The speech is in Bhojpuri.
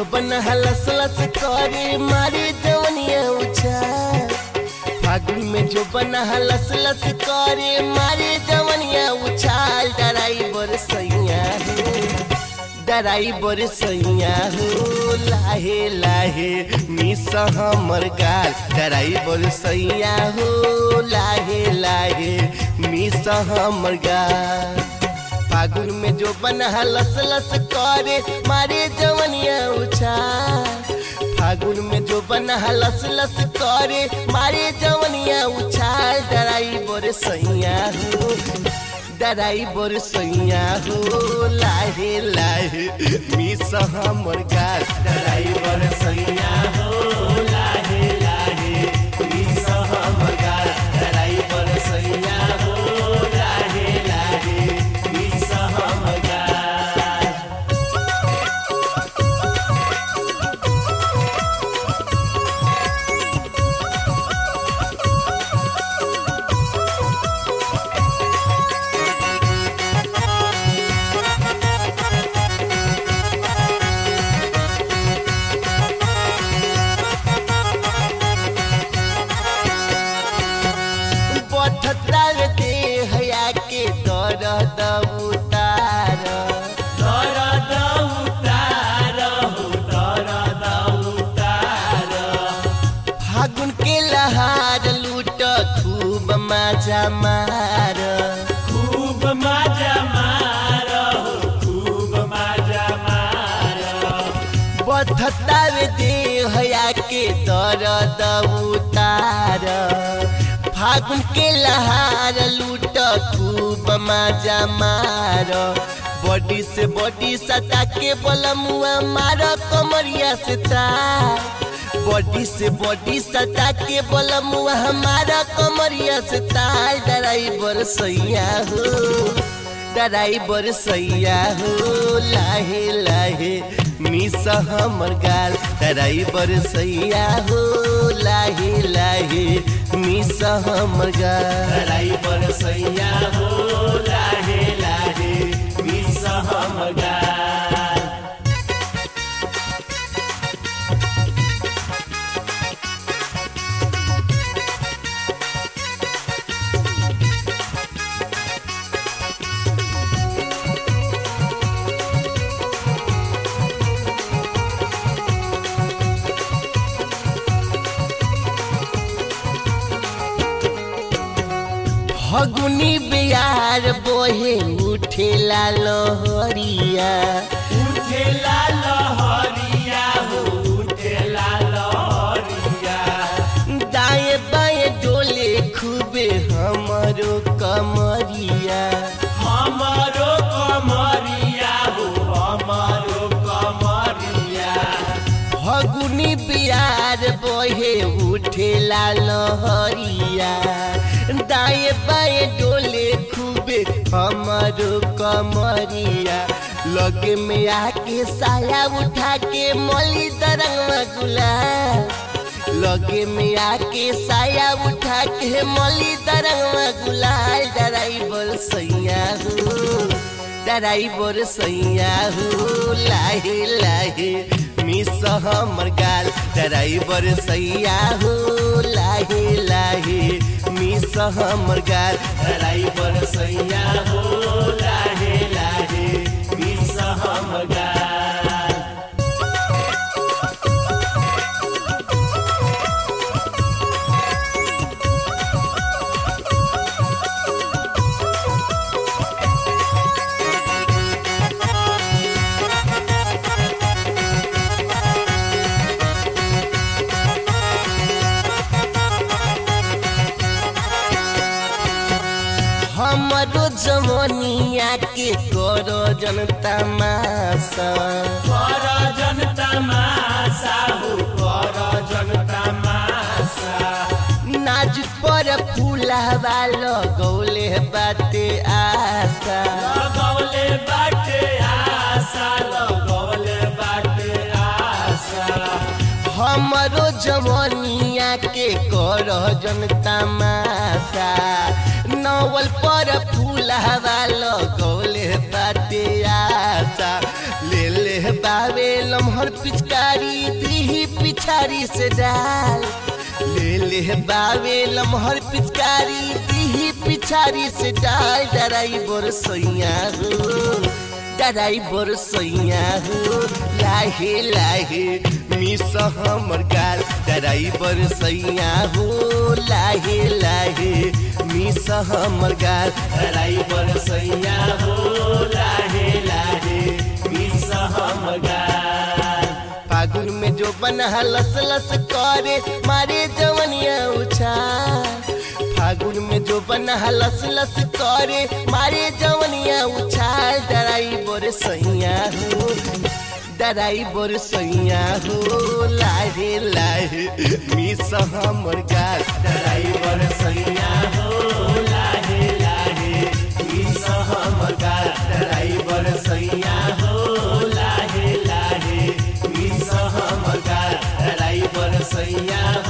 जो बन हलस लस करे मारे जवनिया उछाल फागुन में जो बन हलस लस करे मारे जवनिया उछाल डराइबर सैया हो डराइबर सैया हो लाहे लाहे मिस हमर गाल डराइबर सैया हो लाहे लाहे मिस हमर गाल फागुन में जो बना लस लस करे मारे जवनिया उछाल फागुन में जो बना लस लस करे मारे जवनिया उछाल डराई बोर सैया हो डराई बोर सैया हो लाहे लाहे मिस हमर गाल डराई बोर सैया हो लाहे लाहे मिस हमर गाल डराई बोर सैया हो लाहे लाहे मिस हमर गाल बठतार दे हया के दर्द उतार दर्द उतार हो दर्द उतार फागुन के लहार लूट खूब मजा मार खूब मजा मार हो खूब मजा मार बधतार दे हया के दर्द उतार फागुन के लहार लूट खूब मजा मार बॉडी से बॉडी सटा के बलमुआ मार कमरिया से तार बॉडी से बॉडी सटा के बलमुआ हमारा कमरिया से तार ड्राइवर सैया हो ड्राइवर सैया हो लाहे लाहे मिस हमर गाल ड्राइवर सैया हो लाहे लाहे मिस हमर गाल ड्राइवर सैया हो लाहे लाहे मिस हमर गाल फगुनी बिहार बोहे उठेला लहरिया उठेला लहरिया हो उठेला लहरिया दाएं बाएं डोले खूबे हमरो कमरिया हमरो कमरिया हो हमरो कमरिया फगुनी बिहार बहे उठेला लहरिया दाएं बाएं डोले खूबे हमारो कमरिया लगे में आके साया उठा के मली दरंगवा गुलाल लगे में आके साया उठा के मली दरंगवा गुलाल ड्राइवर सैया हो ड्राइवर सैया हो लाहे लाहे मिस हमर गाल ड्राइवर सैया हो लाहे लाहे मिस हमर गाल ड्राइवर सैया हो लाहे लाहे मिस हमर गाल हमरो जमनिया के करो जनता मासा करो जनता मासा हो करो जनता मासा नाच पर फूलावा लगौले बाटे आशा लगौले बाटे आशा लगौले बाटे आशा हमरो जवनिया के कर जनता मासा नवल पर फूलावा लगौले बाटे आशा ले ले बावे लमहर पिचकारी दीही पिछारी से डाल ले ले बावे लमहर पिचकारी दीही पिछारी से डाल डराई बोर सैया हो डराई बोर सैया हो लाहे लाहे मिस हमर गाल डराई बोर सैया हो लाहे लाहे मिस हमर गाल डराई बोर सैया हो लाहे लाहे मिस हमर गाल फागुन में जो बना लस लस करे मारे जवनिया उछाल फागुन में जो बना लस लस करे मारे जवनिया उछाल डराई बोर सैया हो डराई बोर सैया हो लाहे लाहे मिस हमर गाल डराई बोर सैया हो लाहे लाहे मिस हमर गाल डराई बोर सैया हो लाहे लाहे मिस हमर गाल डराई बोर सैया